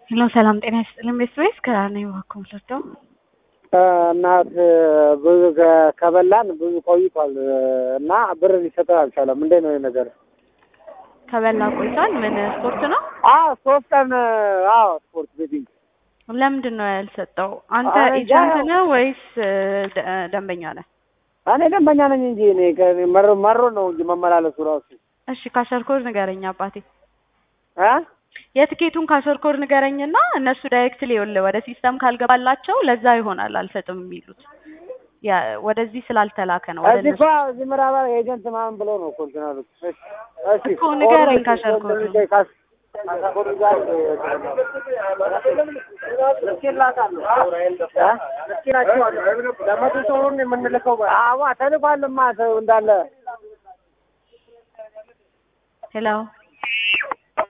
ሄሎ ሰላም ጤና ይስጥልኝ። ቤት ወይስ ከኔ ባኩም ልርዳው? እናት ብዙ ከ- ከበላን ብዙ ቆይቷል እና ብር ሊሰጠን አልቻለም። እንዴት ነው ይሄ ነገር? ከበላ ቆይቷል። ምን ስፖርት ነው? አዎ ሶስት ቀን አዎ ስፖርት ቤቲንግ ለምንድን ነው ያልሰጠው? አንተ አረ እንጃ። ኤጀንት ነህ ወይስ እ, ደ- ደንበኛ ነህ? እኔ ደንበኛ ነኝ እንጂ እኔ ከ- መሮ መሮ ነው እንጂ መመላለሱ ራሱ እሺ ካሸርኮር ንገረኝ አባቴ። እ የትኬቱን ካሸርኮር ንገረኝና እነሱ ዳይሬክትሊ ይኸውልህ ወደ ሲስተም ካልገባላቸው ለዛ ይሆናል አልሰጥም የሚሉት ያ ወደዚህ ስላልተላከ ነው። ወደ እዚህ እነሱ እኮ እዚህ ምዕራብ ኤጀንት ምናምን ብሎ ነው እኮ እንትን አሉት። እሺ እሺ እኮ ንገረኝ ካሸርኮር ነው። ካሽ- ካሸርኮር ጋር ለመቶ ሰውን የምንልከው አዋ ተልኳልማ ተው እንዳለ ሄሎ